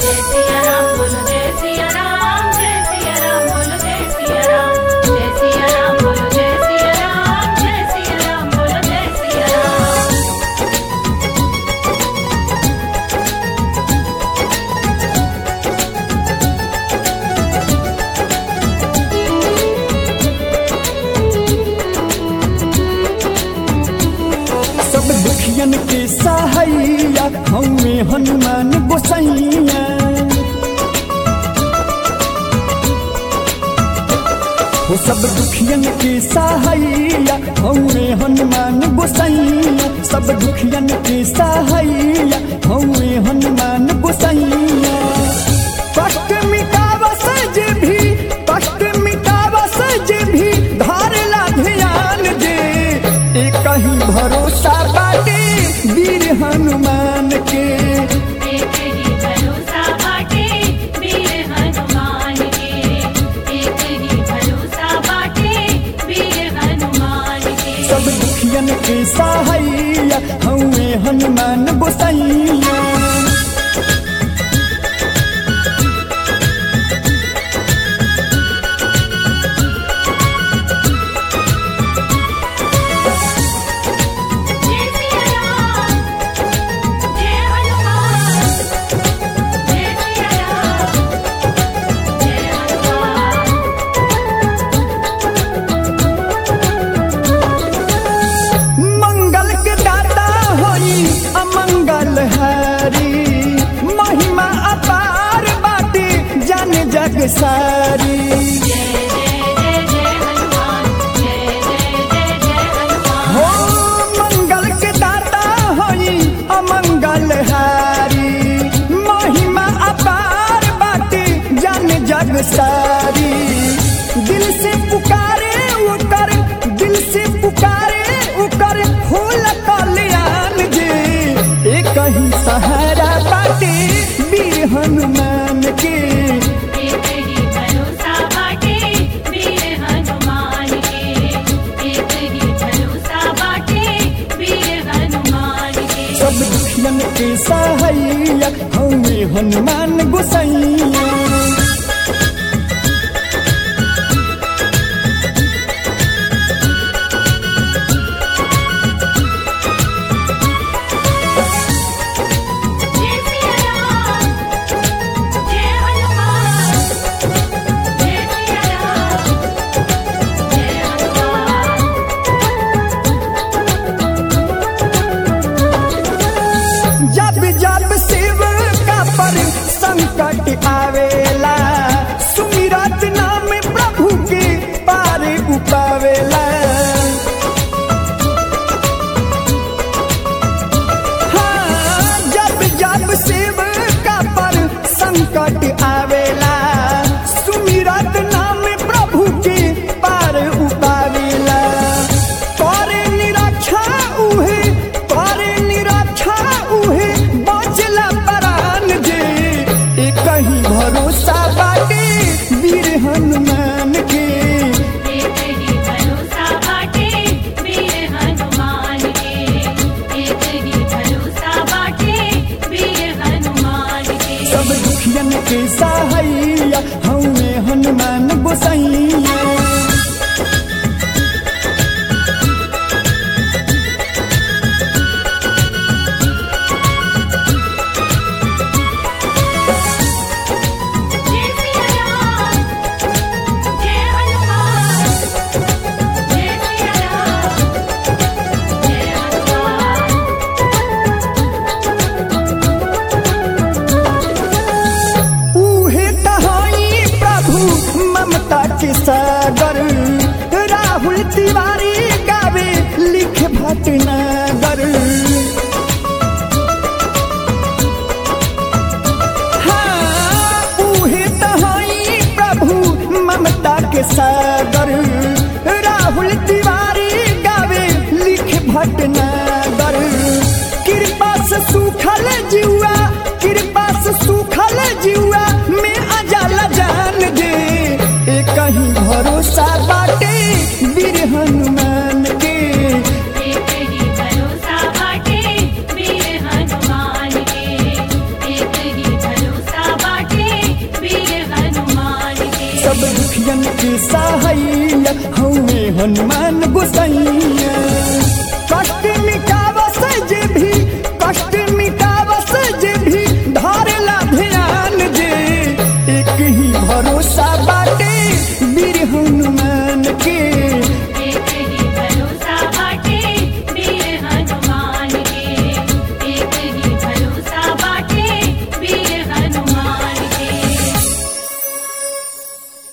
जय सिया राम बोलो जय सिया राम जय सिया राम बोलो जय सिया राम जय सिया राम बोलो जय सिया राम जय सिया राम बोलो जय सिया राम सब दुखियन के सहाइया हमें हनुमान गोसैया हो सब दुखियन के सहाइया हमें हनुमान गोसैया सब दुखियन के सहाइया हमें हनुमान गोसैया कष्ट मिटावस जे भी कष्ट मिटावस जे भी धारला ध्यान दे एक ही भरोसा बाटे वीर हनुमान के एक ही भरोसा बाटे वीर हनुमान के एक ही भरोसा बाटे वीर हनुमान के सब दुखियन के सहाइया हमें हनुमान गोसैया जय सिया राम जय हनुमान जय सिया राम जय हनुमान मंगल के दाता होई अमंगल हरी महिमा अपार बाटे जन जग सारी जय जय जय जय हनुमान जय जय जय जय हनुमान हो मंगल के दाता होई अमंगल हारी महिमा अपार बाटे जन जग सारी दिल से पुकारे उकर दिल से पुकारे उकर फूल कल्याण जे एक ही सहारा बाटे वीर हनुमान के एक ही भरोसा बाटे वीर हनुमान के एक ही भरोसा बाटे वीर हनुमान के सब दुखियन के सहाइया हमें हनुमान गोसैया जय सिया राम जय हनुमान जय सिया राम जय हनुमान जब जब शिव का पर संकट आवेला सुमिरत नाम प्रभु के पार उपावेला हाँ, जब जब शिव का पर संकट आवेला सुमिरत नाम प्रभु के पार उपावेला करे निरक्षा उहे करे निरक्षा उहे बचला प्राण जे एक ही भरोसा बाटे वीर हनुमान के एक ही भरोसा बाटे वीर हनुमान के एक ही भरोसा बाटे वीर हनुमान के सब दुखियन के सहाइया हमें हनुमान गोसैया जय सिया राम जय हनुमान जय सिया राम जय हनुमान उहे तहाई प्रभु ममता के सागर राहुल तिवारी गावे लिख भटनागर हाँ, उहे तहाई प्रभु ममता के सागर राहुल तिवारी गावे लिख भटनागर कृपा से सुखल जुआ कृपा से सुखल जुआ में अजाला जान दे एक ही भरोसा बाटे वीर हनुमान के एक ही भरोसा बाटे वीर हनुमान के एक ही भरोसा के सहाइया हमें हनुमान